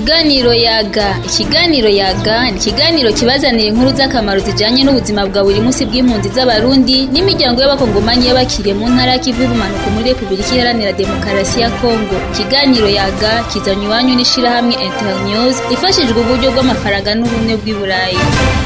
Ikiganiro yaga ikiganiro yaga ni ikiganiro kibazanira inkuru z'akamaro zijanye n'ubuzima bwa buri munsi bw'impunzi z'abarundi n'imiryango y'abakongomani y'abakiriye mu ntara y'ikivu y'ubumanuko muri repubulika iharanira demokarasi ya kongo ikiganiro yaga kizanye iwanyu n'ishirahamwe internews ifashijwe uburyo bw'amafaranga n'ubumwe bw'i burayi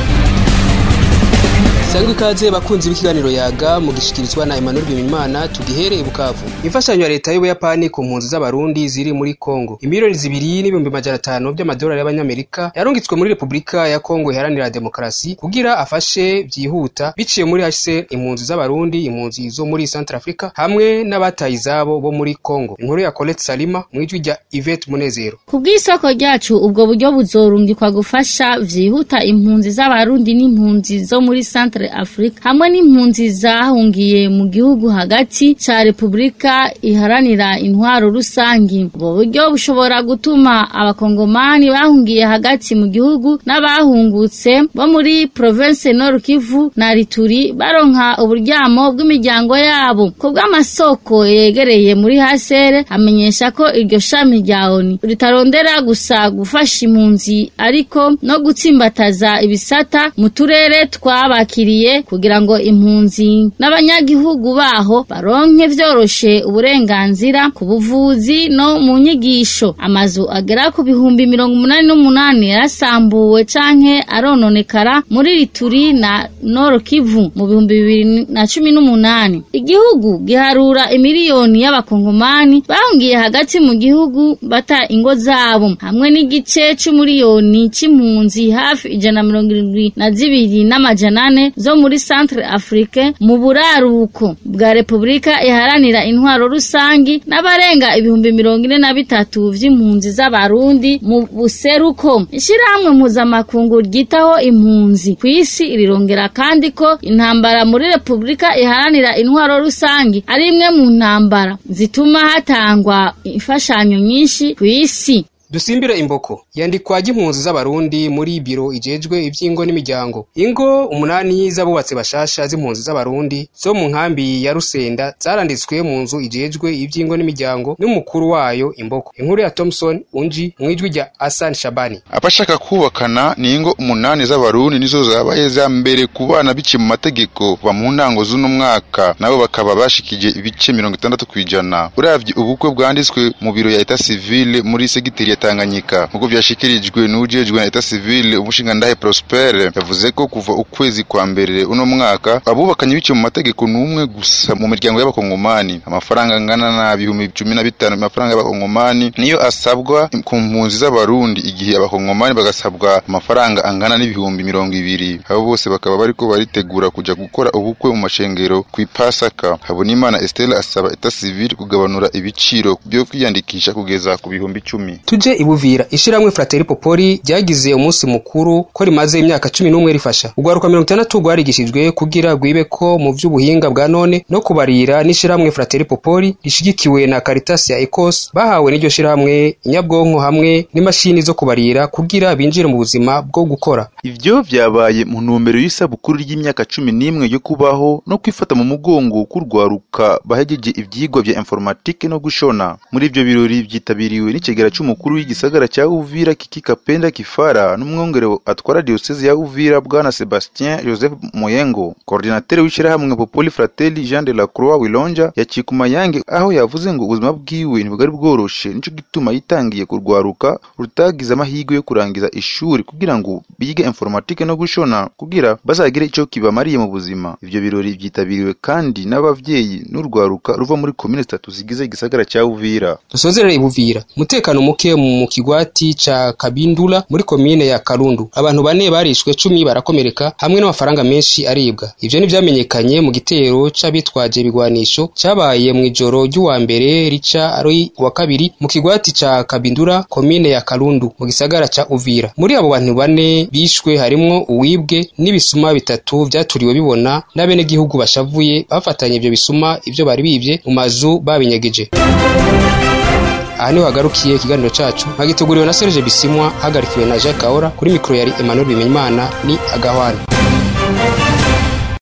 sangwa ikaze bakunzi b'ikiganiro yaga mugishikirizwa na Emmanuel Bimimana tugihereye Bukavu imfashanyo ya leta y'Ubuyapani ku mpunzi z'abarundi ziri muri Kongo imiliyoni zibiri n'ibihumbi majana atanu by'amadolari y'abanyamerika yarungitswe muri Repubulika ya Kongo iharanira demokarasi kugira afashe byihuta biciye muri HCR impunzi z'abarundi impunzi zo muri Central Africa hamwe n'abataye izabo bo muri Kongo inkuru ya Colette Salima mu ijwi rya Yvette Munezero kubw'isoko ryacu ubwo buryo buzorungikwa gufasha vyihuta impunzi z'abarundi n'impunzi zo muri Central Africa hamwe n'impunzi zahungiye mu gihugu hagati ca Repubulika iharanira intwaro rusangi ubwo buryo bushobora gutuma abakongomani bahungiye hagati mu gihugu n'abahungutse bo muri province Nord Kivu na Rituri baronka uburyamo bw'imiryango yabo ku bw'amasoko yegereye muri HCR amenyesha ko iryo shami rya ONU ritarondera gusa gufasha impunzi ariko no gutsimbataza ibisata mu turere twabakiriye kugira ngo impunzi n'abanyagihugu baho baronke vyoroshe uburenganzira ku buvuzi no mu nyigisho amazu agera ku bihumbi mirongo umunani n'umunani yarasambuwe canke arononekara muri Rituri na Nord Kivu mu bihumbi bibiri na cumi n'umunani igihugu giharura imiliyoni y'abakongomani bahungiye hagati mu gihugu bata ingo zabo hamwe n'igice c'umuriyoni c'impunzi hafi ijana na mirongo irindwi na zibiri n'amajana ane zo muri Centre Afrique mu buraruko bwa Repubulika iharanira intwaro rusangi n'abarenga ibihumbi mirongo ine na bitatu vy'impunzi z'abarundi mu buseruko ishirahamwe mpuzamakungu ryitaho impunzi ku isi rirongera kandi ko intambara muri Repubulika iharanira intwaro rusangi ari imwe mu ntambara zituma hatangwa imfashanyo nyinshi ku isi dusimbire imboko yandikwa ry'impunzi z'abarundi muri biro ijejwe ivy'ingo n'imiryango ingo umunani z'abubatse bashasha z'impunzi z'abarundi zo mu nkambi ya rusenda zaranditswe mu nzu ijejwe ivy'ingo n'imiryango n'umukuru wayo imboko inkuru ya Thomson unji mwijwi rya Hassan Shabani abashaka kubakana ni ingo umunani z'abarundi nizo zabaye za mbere ku bana biciye mu mategeko kuva mu ntango z'uno mwaka nabo bakaba bashikije ibice mirongo itandatu kw'ijana uravye ubukwe bwanditswe mu biro ya eta civile muri segiteri ya Tanganyika nk'uko vyashikirijwe n'ujejwe na etat civile umushingandahe Prosper yavuze ko kuva ukwezi kwa mbere uno mwaka abubakanye biciye mu mategeko n'umwe gusa mu miryango y'abakongomani amafaranga angana na bihumbi cumi na bitanu amafaranga y'abakongomani niyo asabwa ku mpunzi z'abarundi igihe abakongomani bagasabwa amafaranga angana n'ibihumbi mirongo ibiri abo bose bakaba bariko baritegura kuja gukora ubukwe mu mashengero kw'ipasaka habonimana Estelle asaba etat civile kugabanura ibiciro byo kwiyandikisha kugeza ku bihumbi icumi tuje ibuvira ishiramwe Frateri Popoli ryagize umunsi mukuru ko rimaze imyaka cumi n'umwe rifasha urwaruka mirongo itandatu rwarigishijwe kugira rwibe ko mu vy'ubuhinga bwa none no kubarira n'ishiramwe Frateri Popoli rishigikiwe na Caritas ya Ecos bahawe n'iryo shiramwe inyabwonko hamwe n'imashini zo kubarira kugira binjire mu buzima bwo gukora ivyo vyabaye mu ntumbero y'isabukuru ry'imyaka cumi n'imwe yo kubaho no kwifata mu mugongo k'urwaruka bahejeje ivyigwa vya informatike no gushona muri ivyo birori vyitabiriwe n'ikigera c'umukuru w'igisagara cya Uvira Kiki Kapenda Kifara n'umwongere atwara diocese ya Uvira bwana Sebastien Joseph Moyengo coordinateur w'ishirahamwe Popoli Fratelli Jean de la Croix Wilonja yakikuma yange aho yavuze ngo ubuzima bwiwe ntibwari bworoshe nico gituma yitangiye kurwaruka rutagize amahirwe yo kurangiza ishuri kugira ngo bige informatike no gushona kugira bazagire ico kibamariye mu buzima ivyo birori vyitabiriwe kandi n'abavyeyi n'urwaruka ruva muri komine zitatu zigize igisagara cya Uvira dusozerere ibuvira umutekano muke mu kigwati ca Kabindula muri komine ya Karundu abantu bane barishwe cumi barakomereka hamwe n'amafaranga menshi aribwa ivyo ni vyamenyekanye mu gitero c'abitwaje ibigwanisho cabaye mu ijoro ry'uwa mbere rica ari wa kabiri mu kigwati ca Kabindula komine ya Karundu mu gisagara ca Uvira muri abo bantu bane bishwe harimwo uwibwe n'ibisuma bitatu vyaturiwe bibona n'abenegihugu bashavuye bafatanye ivyo bisuma ivyo bari bivye mu mazu babinyegeje aha niho hagarukiye ikiganiro cacu nkagiteguriwe na Serge Bisimwa hagarikiwe na Jacques Kahora kuri mikoro yari Emmanuel Bimenyimana ni agahwana